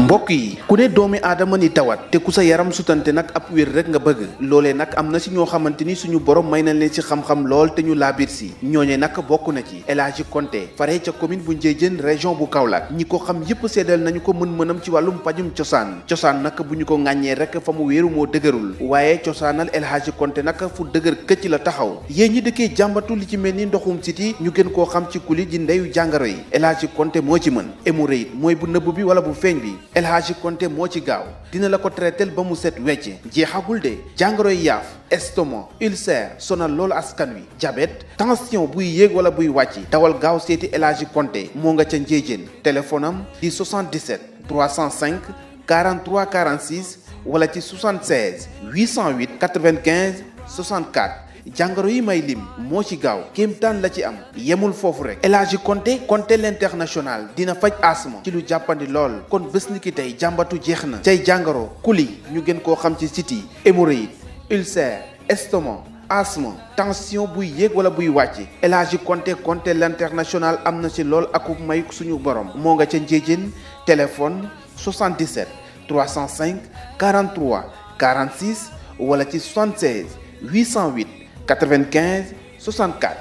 mbokk yi ku ne doomi aadama ni tawat te ku sa yaram sutante nag ab wér rek nga bëgg loolee nag am na si ñoo xamante ni suñu borom may nañ leen si xam-xam lool te ñu laabir si ñooñe nag bokk na ci El Hadji Konté fare ca commune bu Ndiédiène région bu Kaolack ñi ko xam yépp seedal nañu ko mën-mënam ci wàllum pajum cosaan cosaan nag bu ñu ko ŋàññee rek fa mu wéeru moo dëgërul waaye cosaanal El Hadji Konté nag fu dëgër këcc la taxaw yéen ñi dëkkee jàmbatu li ci mel ni ndoxum siti ñu gën koo xam ci kuli ji ndeyu jàngoro yi El Hadji Konté moo ci mën hémorroïde mooy bu nëbb bi wala bu feeñ bi El Hadji Konté moo ci gaaw dina la ko traiteel ba mu set wecc jeexagul de jàngoro yi yaaf estomac ulcère sonal loolu askan wi diabète tension buy yéeg wala buy wàcc dawal gaaw seeti El Hadji Konté moo nga ca Ndiédiène téléphone am di 77 305 43 46 wala ci 76 808 95 64 jàngoro yi may lim moo ci gaaw kéemtaan la ci am yemul foofu rek El Hadji Konté Konté l'international dina faj asma ci lu jàppandi lool kon bés ni ki tey jàmbatu jeex na cay jàngoro kuli ñu gën koo xam ci siti hémorroïde ulcère estomac asthme tension buy yéeg wala buy wàcc El Hadji Konté Konté l'international am na ci lool akub may suñu borom moo nga ca Ndiédiène téléphone 77 305 43 46 wala ci 76 808 95 64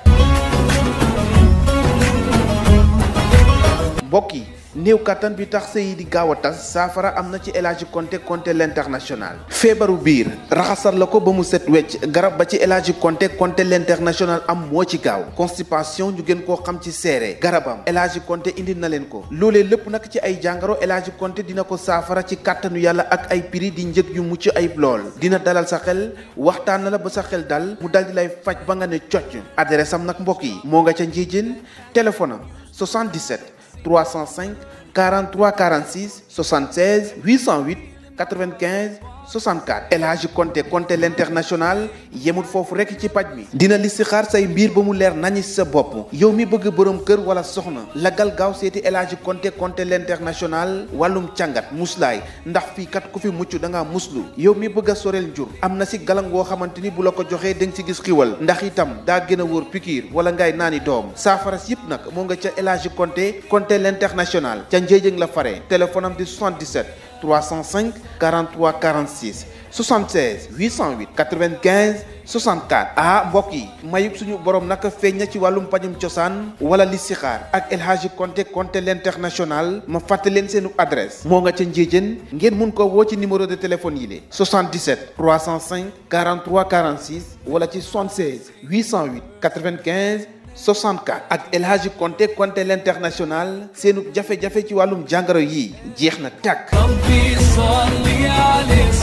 mbokk yi néew kattan bi tax sëy di gaaw a tas saafara am na ci El Hadji Konté Konté l'international feebaru biir raxasal la ko ba mu set wecc garab ba ci El Hadji Konté Konté l'international am moo ci gaaw constipation ñu gën koo xam ci seere garabam El Hadji Konté indi na leen ko loolee lépp nag ci ay jàngoro El Hadji Konté dina ko saafara ci kàttanu yàlla ak ay prix di njëg yu mucc ayib lool dina dalal sa xel waxtaan na la ba sa xel dal mu dal di lay faj ba nga ne cocc adresse am nag mbokk yi moo nga ca Ndiédiène téléphone am 77 305 43 46 76 808 95 64 El Hadji Konté Konté l'international yemul foofu rekk ci paj mi dina li si xaar say mbir ba mu leer nañi sa bopp yow mi bëgg borom kër wala soxna lagal gaaw seeti El Hadji Konté Konté l'international wàllum càngat muslaay ndax fii kat ku fi mucc da ngaa muslu yow mi bëgg a soreel njur am na si galang woo xamante ni bu la ko joxee da nga si gis xiwal ndax itam daa gën a wóor pikiir wala ngay naani doom saafara si yëpp nag moo nga ca El Hadji Konté Konté l'international ca Ndiédiène la fare téléphone am di 77 305 43 46 76 808 95 64 ah mbokk yi mayub suñu borom naka feeñ na ci wàllum pajum cosaan wala listixaar ak El Hadji Konté Konté l'international ma fàtte leen seenu adresse moo nga ca Ndiédiène ngeen mun ko woo ci numéro de téléphone yi le 77 305 43 46 wala ci 76 808 95 64 ak El Hadji Konté Konté l'international seenu jafe-jafe ci wàllum jàngoro yi jeex na tàkk ربي صل عليه